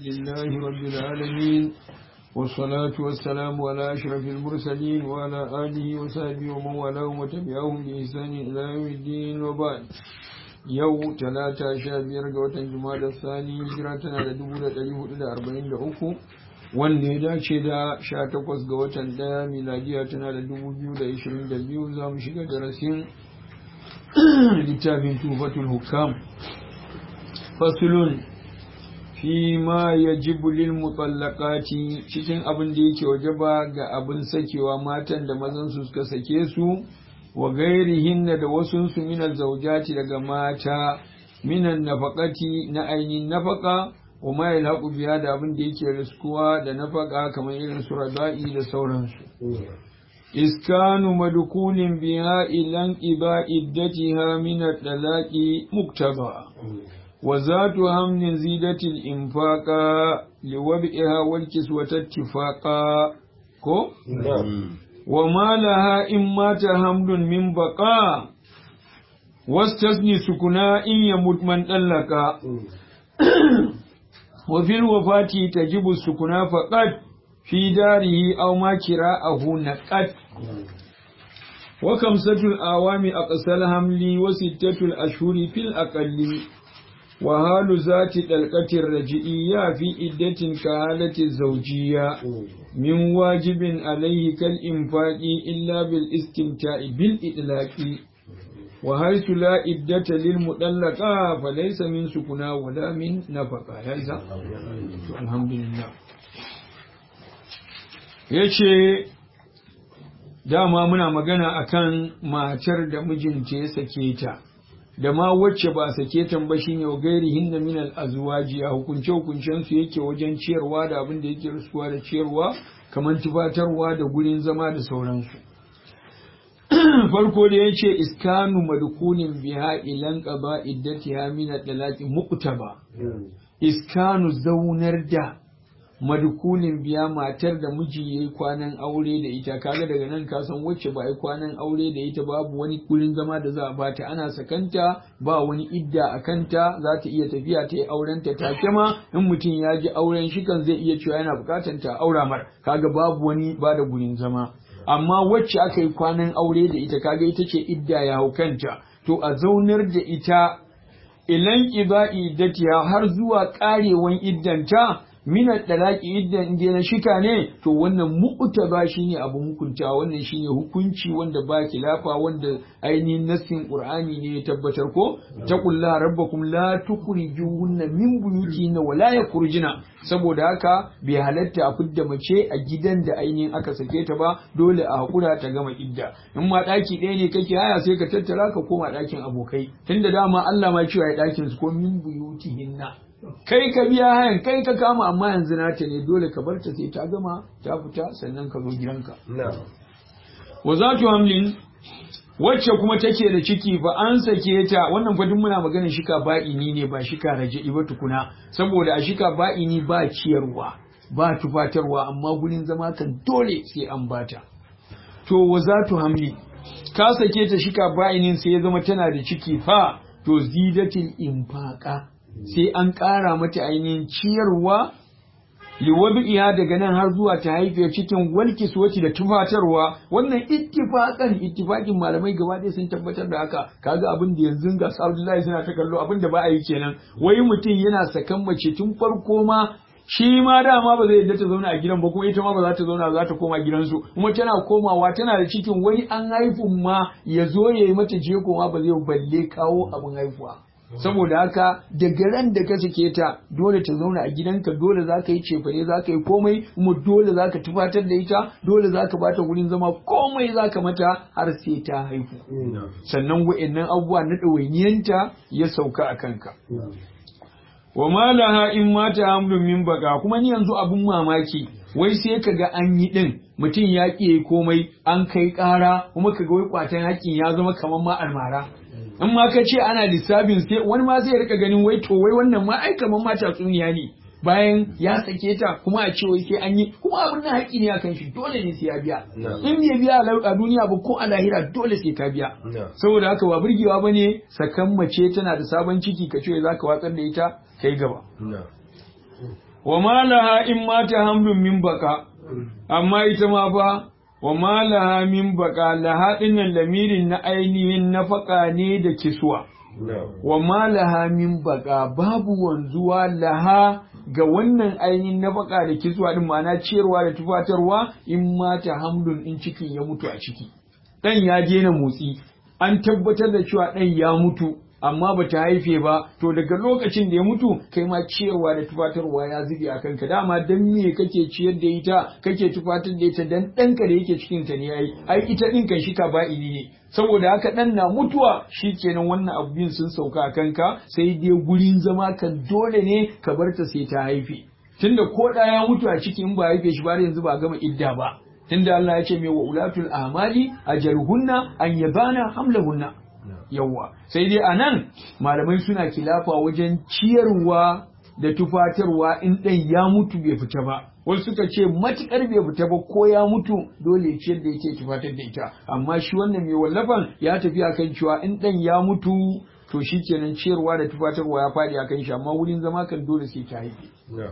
لله رب العالمين والصلاة والسلام على أشرف المرسلين وعلى آله وصحبه ومن والاه وتبعهم بإحسان إلى يوم الدين وبعد yau talata sha biyar ga watan juma'a sani hijira tana da dubu da ɗari hudu da arba'in da uku wanda ya dace da sha takwas ga watan ɗaya miladiya tana da dubu biyu da ishirin da biyu za mu shiga darasin littafin tufatul hukam fasulun fi ma ya jibulil mutallaqati cikin abin da yake wajaba ga abin sakewa matan da mazan su suka sake su wa gairihinna da wasunsu minan zaujati daga mata minan nafaqati na ainihin nafaka wa ma yalhaqu biya da abin da yake riskuwa da nafaka kamar irin su radai da sauransu iskanu madkulin biha ilan iba iddatiha min at-talaqi muktaba wa zatu hamnin zidatil infaqa liwab'iha wal kiswata ittifaqa ko وما لها إن مات حمل من بقاء واستثني سكنا إن يموت من طلقا وفي الوفاة تجب السكنا فقط في داره أو ما كراءه نقت وخمسة الأعوام أقصى الحمل وستة الأشهر في الأقل وهال ذات القلقة الرجئية في إدة كهالة الزوجية من واجب عليه كالإنفاق إلا بالاستمتاع بالإطلاق وحيث لا إدة للمطلقة فليس من سكنا ولا من نفقة هذا الحمد لله yace dama muna magana akan matar da mijinta ya sake ta da ma wacce ba sake tan ba shine wa gairi hinna min al azwaji a hukunce hukuncen su yake wajen ciyarwa da abin da yake rusuwa da ciyarwa kamar tufatarwa da gurin zama da sauransu farko da yace iskanu madkunin biha ilan qaba iddatiha min al talaqi muqtaba iskanu zaunar da madkulin biya matar da miji ya yi kwanan aure da ita kaga daga nan ka san wacce ba yi kwanan aure da ita babu wani gurin zama da za a bata ana sakanta ba wani idda a kanta za ta iya tafiya ta yi auren ta take ma in mutum ya ji auren shi kan zai iya cewa yana bukatan ta aura mar kaga babu wani ba da gurin zama amma wacce aka yi kwanan aure da ita kaga ita ce idda ya hau kanta to a zaunar da ita ilan iba'i datiya har zuwa karewan iddanta mina dalaki idan inda na shika ne to wannan mu'taba shine abu hukunta wannan shine hukunci wanda ba kilafa wanda ainihin nassin qur'ani ne ya tabbatar ko taqulla rabbakum la tukhrijuhunna min buyutihinna wa la yakhrujuna saboda haka bai halatta a fidda mace a gidan da ainihin aka sake ta ba dole a hakura ta gama idda in ma daki ɗaya ne kake haya sai ka tattara ka koma dakin abokai tunda dama Allah ma cewa ya dakin su ko min buyutihinna kai ka biya hayan kai ka kama amma yanzu nata ne dole ka barta sai ta gama ta fita sannan ka zo gidanka wa zatu hamlin wacce kuma take da ciki fa an sake ta wannan fa duk muna maganar shika ba'ini ne ba shika raja'i ba tukuna saboda a shika ba'ini ba ciyarwa ba tufatarwa amma gurin zama kan dole sai an bata to wa zatu hamli ka sake ta shika ba'inin sai ya zama tana da ciki fa to zidatil infaqa sai an ƙara mata ainihin ciyarwa liwabi'iya daga nan har zuwa ta haife cikin walkis wacce da tufatarwa wannan ittifaqan ittifaqin malamai gaba ɗaya sun tabbatar da haka kaga abin da yanzu ga Abdullahi suna ta kallo abin da ba a yi kenan wai mutum yana sakan mace tun farko ma shi ma dama ba zai yadda ta zauna a gidan ba kuma ita ma ba za ta zauna za ta koma gidansu kuma tana komawa tana da cikin wani an haifun ma ya zo ya yi mata jego ma ba zai balle kawo abin haifuwa saboda haka daga ran da ka sake ta dole ta zauna a gidanka dole za ka yi cefane za ka yi komai kuma dole za ka tufatar da ita dole za ka bata wurin zama komai za ka mata har sai ta haihu sannan wa'annan abubuwa na ɗawainiyanta ya sauka a kanka wa malaha in mata hamlun min baka kuma ni yanzu abun mamaki wai sai ka ga an yi din mutum ya ƙi komai an kai ƙara kuma ka ga wai kwatan haƙƙin ya zama kamar ma almara in ma ka ce ana lissafin sai wani ma zai rika ganin wai to wai wannan ma ai kamar ma tatsuniya ne bayan ya sake ta kuma a ce wai sai an yi kuma abin nan haƙƙi ne akan shi dole ne sai ya biya in bai biya a duniya ba ko a lahira dole sai ka biya saboda haka ba burgewa bane sakan mace tana da sabon ciki ka ce za ka watsar da ita kai gaba wa malaha in mata hamlun min baka amma ita ma fa wa malaha min baka laha dinnan lamirin na ainihin nafaka ne da kiswa wa malaha min baka babu wanzuwa laha ga wannan ainihin nafaka da kiswa din ma'ana ciyarwa da tufatarwa in mata hamlun in cikin ya mutu a ciki dan ya daina motsi an tabbatar da cewa dan ya mutu amma ba ta haife ba to daga lokacin da ya mutu kai ma ciyarwa da tufatarwa ya zube a kanka dama dan me kake ciyar da ita kake tufatar da ita dan ɗanka da yake cikin ta ne yayi ai ita din kan shi ka ba'ili ne saboda haka dan na mutuwa shikenan wannan abubuwan sun sauka a kanka sai dai gurin zama kan dole ne ka bar ta sai ta haife tunda ko da ya mutu a ciki in ba haife shi ba yanzu ba gama idda ba tunda Allah ya ce mai wa ulatul amali ajaruhunna an yabana hamlahunna yawwa sai dai a nan malamai suna kilafa wajen ciyarwa da tufatarwa in ɗan ya mutu bai fita ba wasu suka ce matukar bai fita ba ko ya mutu dole ya ciyar da yake tufatar da ita amma shi wannan mai wallafan ya tafi akan cewa in ɗan ya mutu to shi kenan ciyarwa da tufatarwa ya faɗi akan shi amma wurin zama kan dole sai ta haife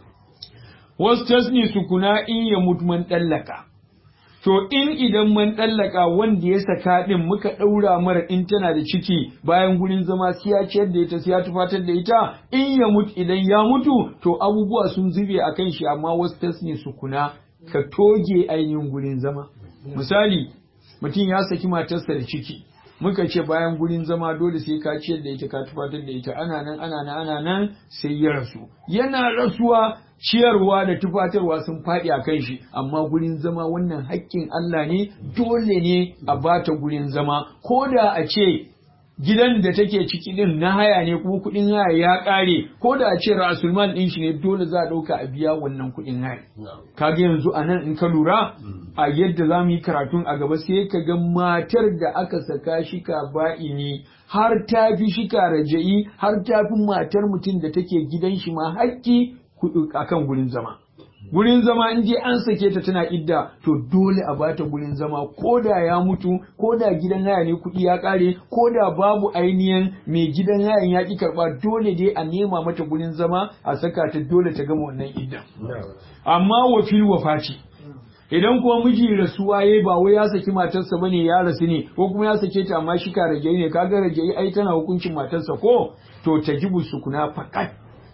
wasu tasni sukuna in ya mutu man ɗallaka To in idan mun ɗallaka wanda ya saka ɗin muka ɗaura mara in tana da ciki bayan gurin zama sai ya ciyar da ita sai ya tufatar da ita in ya mutu idan ya mutu to abubuwa sun zube a kan shi amma wasu tas ne su kuna ka toge ainihin gurin zama. Misali mutum ya saki matarsa da ciki muka ce bayan gurin zama dole sai ka ciyar da ita ka tufatar da ita ana nan ana nan ana nan sai ya rasu yana rasuwa ciyarwa da tufatarwa sun faɗi a kan shi amma gurin zama wannan haƙƙin Allah ne dole ne a bata gurin zama ko da a ce gidan da take ciki din na haya ne kuma kuɗin haya ya ƙare ko da a ce rasulman ɗin shi ne dole za a ɗauka a biya wannan kuɗin haya kaga yanzu a nan in ka lura a yadda za mu yi karatun a gaba sai ka ga matar da aka saka shika ba'ini har ta fi shika raja'i har ta fi matar mutum da take gidan shi ma haƙƙi akan gurin zama gurin zama in je an sake ta tana idda to dole a bata gurin zama ko da ya mutu ko da gidan haya ne kuɗi ya ƙare ko da babu ainihin mai gidan hayan ya ƙi karɓa dole dai a nema mata gurin zama a saka ta dole ta gama wannan idda amma wa fil wafati idan kuma miji rasuwa yayi ba wai ya saki matarsa bane ya rasu ne ko kuma ya sake ta amma shi ka rage ne kaga rage ai tana hukuncin matarsa ko to tajibu sukuna fakat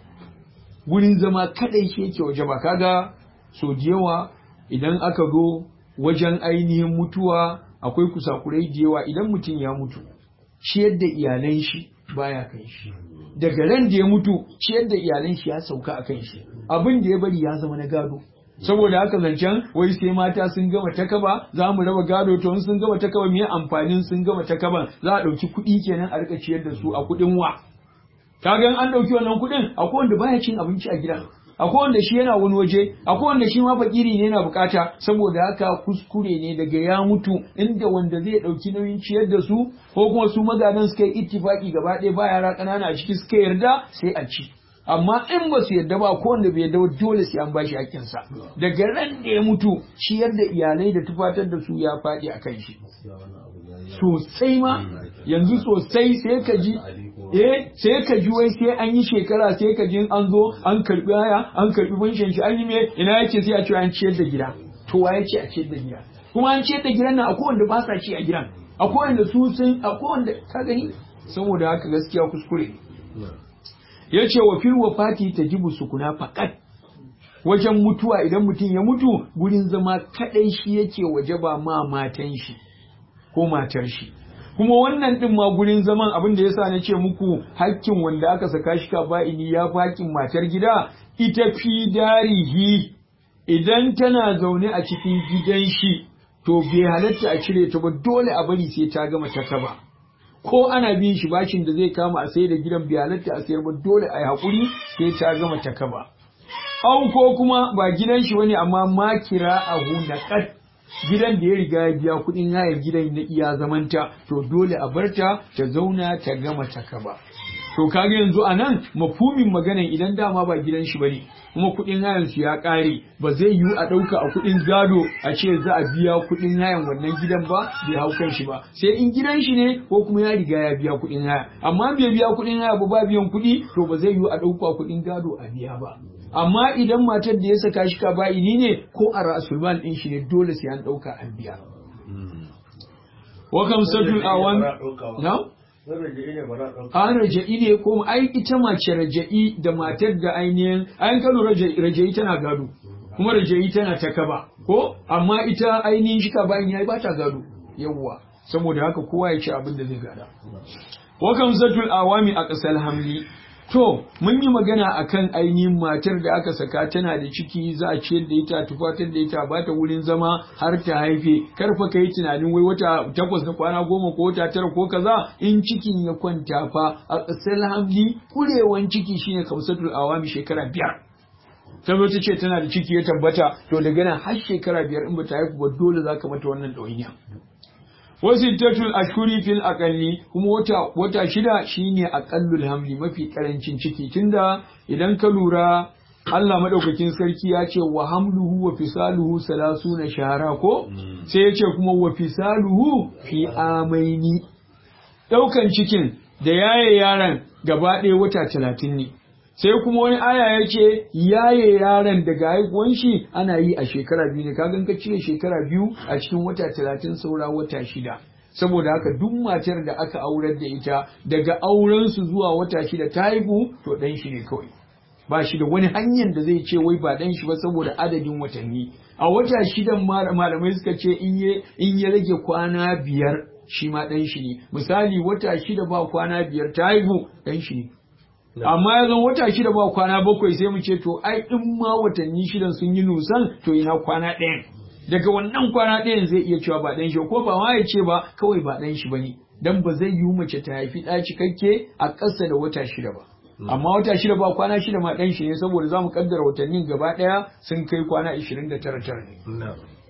gurin zama kadai shi yake waje ba kaga so da yawa idan aka zo wajen ainihin mutuwa akwai kusakurai da yawa idan mutum ya mutu ciyar da iyalan shi baya kan shi daga ran da ya mutu ciyar da iyalan shi ya sauka a kan shi abin da ya bari ya zama na gado saboda haka zancen wai sai mata sun gama takaba za mu raba gado to in sun gama takaba me amfanin sun gama takaban za a ɗauki kuɗi kenan a rika ciyar da su a kuɗin wa kaga an ɗauki wannan kuɗin akwai wanda baya cin abinci a gida akwai wanda shi yana wani waje akwai wanda shi ma fakiri ne yana bukata saboda haka kuskure ne daga ya mutu inda wanda zai ɗauki nauyin ciyar da su ko kuma su magadan suka yi ittifaki gaba ɗaya ba yara ƙanana a ciki suka yarda sai a ci amma in ba su yarda ba ko wanda bai yarda ba dole sai an bashi hakkinsa daga ran da ya mutu ciyar da iyalai da tufatar da su ya faɗi a kan shi sosai ma yanzu sosai sai ka ji eh sai ka ji wai sai an yi shekara sai ka ji an zo an karbi haya an karbi banshin shi an yi me ina yake sai a ce an ciyar da gida to wa yake a ciyar da gida kuma an ciyar da gidan nan akwai wanda ba sa ci a gidan akwai wanda su sun akwai wanda ka gani saboda haka gaskiya kuskure yace wa fil wafati tajibu sukuna faqat wajen mutuwa idan mutum ya mutu gurin zama kadai shi yake waje ba ma matan shi ko matar shi kuma wannan din ma gurin zaman abin da yasa na ce muku hakkin wanda aka saka shi ka ba'ini ya fi hakkin matar gida ita fi darihi idan tana zaune a cikin gidan shi to bai halatta a cire ta ba dole a bari sai ta gama ta kaba ko ana bin shi bashin da zai kama a sayar da gidan bai halatta a sayar ba dole a yi haƙuri sai ta gama ta kaba au ko kuma ba gidan shi wani amma makira a hunaqat gidan da ya riga ya biya kuɗin hayar gidan na iya zamanta to dole a barta ta zauna ta gama ta kaba to kaga yanzu a nan mafhumin maganan idan dama ba gidan shi bane kuma kuɗin hayan su ya ƙare ba zai yiwu a ɗauka a kuɗin gado a ce za a biya kuɗin hayan wannan gidan ba bai hau kan shi ba sai in gidan shi ne ko kuma ya riga ya biya kuɗin haya amma bai biya kuɗin haya ba ba biyan kuɗi to ba zai yiwu a ɗauka kuɗin gado a biya ba amma idan matar da ya saka shi ka ba'ini ne ko a rasulman din shi ne dole sai an ɗauka an biya wa kam satul awan na an raja'i ne ko ai ita mace raja'i da matar da ainihin ayin kano raja'i tana gado kuma raja'i tana ta kaba ko amma ita ainihin shi ka bayan yayi ba ta gado yawwa saboda haka kowa ya ci abin da zai gada wa kam satul awami a ƙasar hamli To, mun yi magana akan ainihin matar da aka saka tana da ciki za a ciyar da ita, tufatar da ita, ba ta wurin zama har ta haife, karfa ka yi tunanin wai wata takwas na kwana goma ko wata tara ko kaza in cikin ya kwanta fa a ƙasar hamli kurewan ciki shine kamsatul awami shekara biyar. ta ta ce tana da ciki ya tabbata to daga nan har shekara biyar in ba ta haifu ba dole za ka mata wannan ɗawainiya. wasu tatul ashuri fil akalli kuma wata wata shida shine aqallul hamli mafi karancin ciki tunda idan ka lura Allah madaukakin sarki ya ce wa hamluhu wa fisaluhu salasuna shahara ko sai ya ce kuma wa fisaluhu fi amaini daukan cikin da yaye yaron gaba ɗaya wata talatin ne sai kuma wani aya ya ce yaye yaron daga haihuwan shi ana yi a shekara biyu ne kagan ka cire shekara biyu a cikin wata talatin saura wata shida saboda haka duk matar da aka aurar da ita daga auren su zuwa wata shida ta haihu to dan shi ne kawai ba shi da wani hanyar da zai ce wai ba dan shi ba saboda adadin watanni a wata shidan malamai suka ce in ya rage kwana biyar shi ma dan shi ne misali wata shida ba kwana biyar ta haihu dan shi ne amma ya zan wata shida ba kwana bakwai sai mu ce to ai in ma watanni shidan sun yi nusan to ina kwana ɗayan daga wannan kwana ɗayan zai iya cewa ba ɗan shi ko ba ma ya ce ba kawai ba ɗan shi bane dan ba zai yi mace ta haifi ɗa cikakke a ƙasa da wata shida ba amma wata shida ba kwana shida ma ɗan shi ne saboda za mu kaddara watannin gaba ɗaya sun kai kwana ishirin da tara tara ne.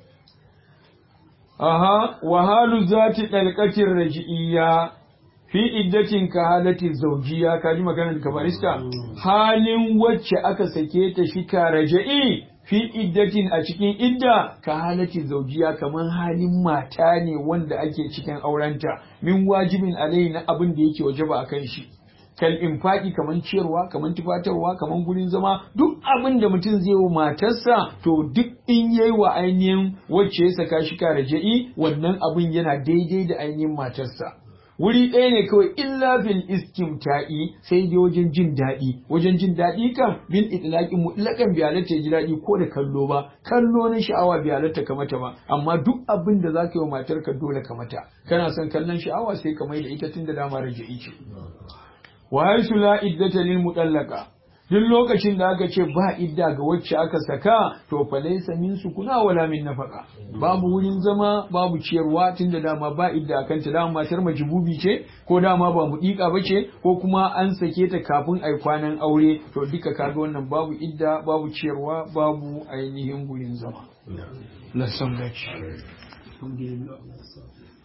Aha, wahalu zati ɗalƙatin raji'iyya fi iddatin ka halati zaujiya ka ji maganar ka barista halin wacce aka sake ta shi ka raja'i fi iddatin a cikin idda ka halati zaujiya kamar halin mata ne wanda ake cikin aurenta min wajibin alai na abin da yake wajaba akan shi kal infaki kaman ciyarwa kaman tufatarwa kaman gurin zama duk abin da mutum zai wa matarsa to duk in yayi wa ainihin wacce ya saka shi ka raja'i wannan abin yana daidai da ainihin matarsa wuri ɗaya ne kawai illa fil istimta'i sai dai wajen jin daɗi wajen jin daɗi kan bil itlaqi mutlaqan bi halatta ji daɗi ko da kallo ba kallo na sha'awa bi halatta ka mata ba amma duk abin da zaka yi wa matarka dole ka mata kana son kallon sha'awa sai ka mai da ita tunda dama raja'i ce wa haisu la iddata lil mutallaqa duk lokacin da aka ce ba idda ga wacce aka saka to fa laysa min sukuna wala min nafaka babu wurin zama babu ciyarwa tunda dama ba idda akan ta dama matar majibubi ce ko dama ba mu dika bace ko kuma an sake ta kafin ai kwanan aure to duka kaga wannan babu idda babu ciyarwa babu ainihin wurin zama la san alhamdulillah